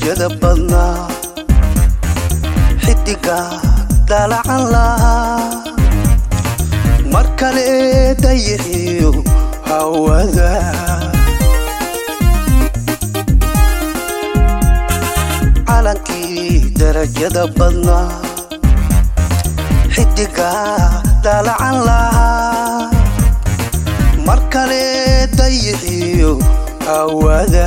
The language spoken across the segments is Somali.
darajada badnaa xidiga daalacan lahaa mar kale dayixiyo hawada calankii darajada badnaa xidiga daalacan lahaa mar kale dayixiyo hawada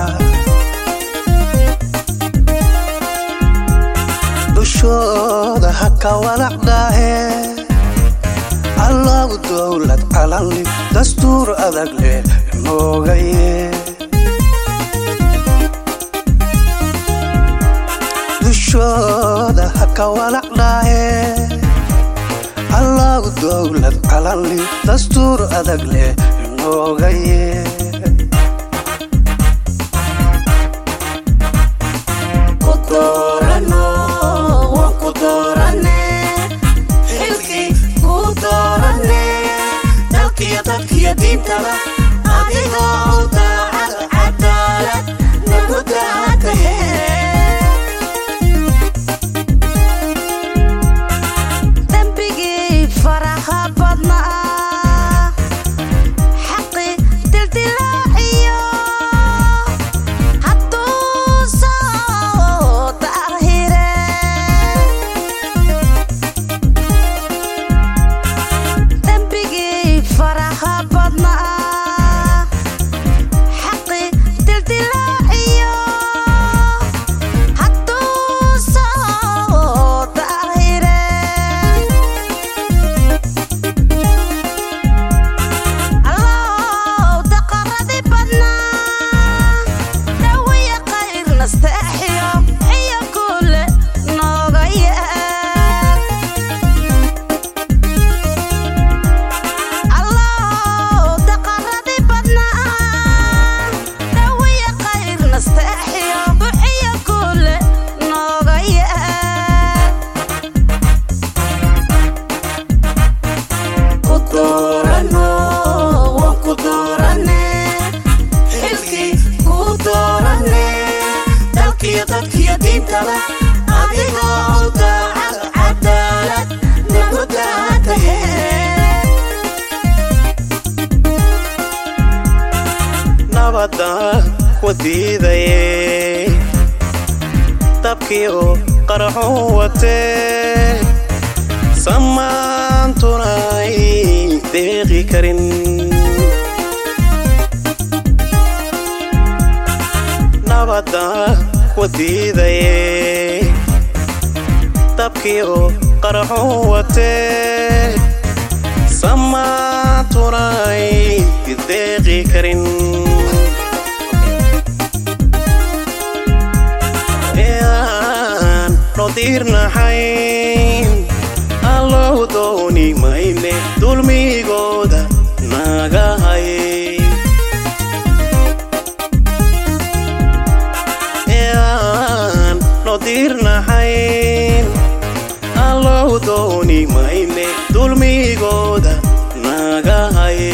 dushooda ha ka walacdhaahe allahu dowlad calanli dastuur adag leh noogaye dushooda ha ka walacdhaahe allahu dowlad calanli dastuur adag leh noogaye adigoo daacad cadaalad nagu daatahe dembigii faraha badnaa xaqi dildilaaciyo hadduu soo daahire dembigii faraha badnaa xaqi dildilaaciyo hadduu soo daahire allow daqaradi badnaa dhawiya qayr nasteexiyo iyo kuule nooga yeel allow daqaradi badnaa dhawiya qayr nasteexiyo buxiyo kuule nooga yeel ku doorano waan ku doorane xilkii ku doorane dalkiyo dadkiyo diintaba adigoo daacad cadaalad nagu daatahe nabadaan ku diidaye dabkii oo qaraxu watee samaantuna ay deeqi karin nabadaan ku diidaye dabkii oo qaraxu watee samaantuna ay deeqi karin eaan noo diirnaxayn allow dooni mayne dulmigooda naga hay eaan noo diirnaxayn allow dooni mayne dulmigooda naga hay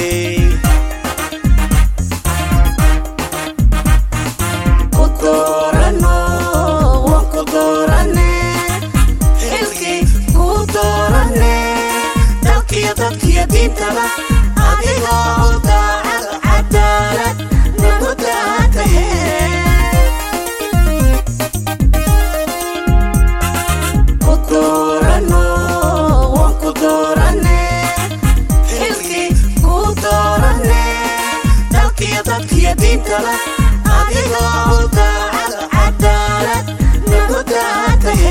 ku doorano waan ku doorane xilkii ku doorane dalkiyo dadkiyo diintaba adigoo daacad cadaalad nagu daatahe ku doorano waan ku doorane xilkii ku doorane dalkiyo dadkiyo diintaba adigoo daacad cadaalad nagu daatahe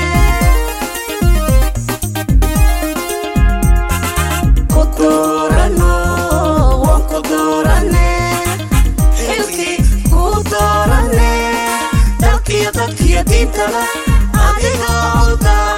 ku doorano waan ku doorane xilkii ku doorane dalkiyo dadkiyo diintaba adigoo daacad